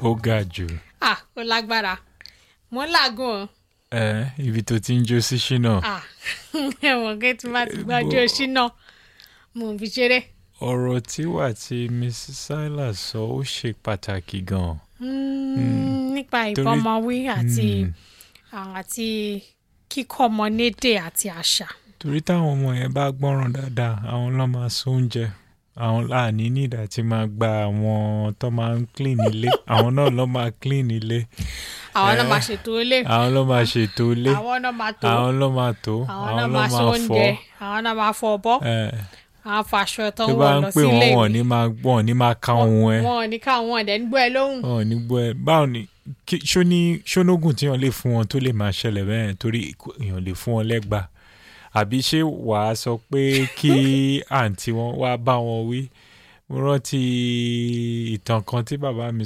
ó ga jù ah ó lágbára mo ń làágùn o ẹ ibi tó ti ń jó sí ṣínà ah ẹ̀wọ̀n kí tí má ti gbájú òṣì náà mo ń fi ṣeré ọ̀rọ̀ tí wà tí mrs silas sọ ó ṣe pàtàkì gan-an. Mm, nípa Torí- ìbọmọwí àti Mm. àti kíkọ́ ọmọ lédè àti àṣà torí táwọn ọmọ yẹn bá gbọ́ràn dáadáa àwọn ló máa so oúnjẹ àwọn láàní nídà tí máa gba àwọn tó máa ń clean ilé àwọn náà ló máa clean ilé àwọn náà Eh. máa ṣètò ilé àwọn ló máa ṣètò ilé àwọn náà máa tó àwọn ló máa tó àwọn àwọn náà ló máa sọ máa fọ oúnjẹ àwọn náà máa fọ ọbọ ẹ àwọn faṣọ tó tó ń bá wọ̀ ń lọ pè sí ilé wọ́n wọ́n ìwé ní máa wọ́n ní máa ka ohun ẹ wọn ò ní káwọn ọ̀dẹ̀ ń gbọ́ ẹ lóhùn wọ́n ní gbọ́ ẹ báwo ni kí- ṣó ní ṣónógùn tí wọ́n lè fún wọn tó lè máa ṣẹlẹ̀ bẹ́ẹ̀ torí kò- èèyàn lè fún wọn lẹ́gbàá àbí ṣé wàá sọ pé kí àǹtí wọn wá bá wọn wí mo rántí ìtàn kan tí bàbá mi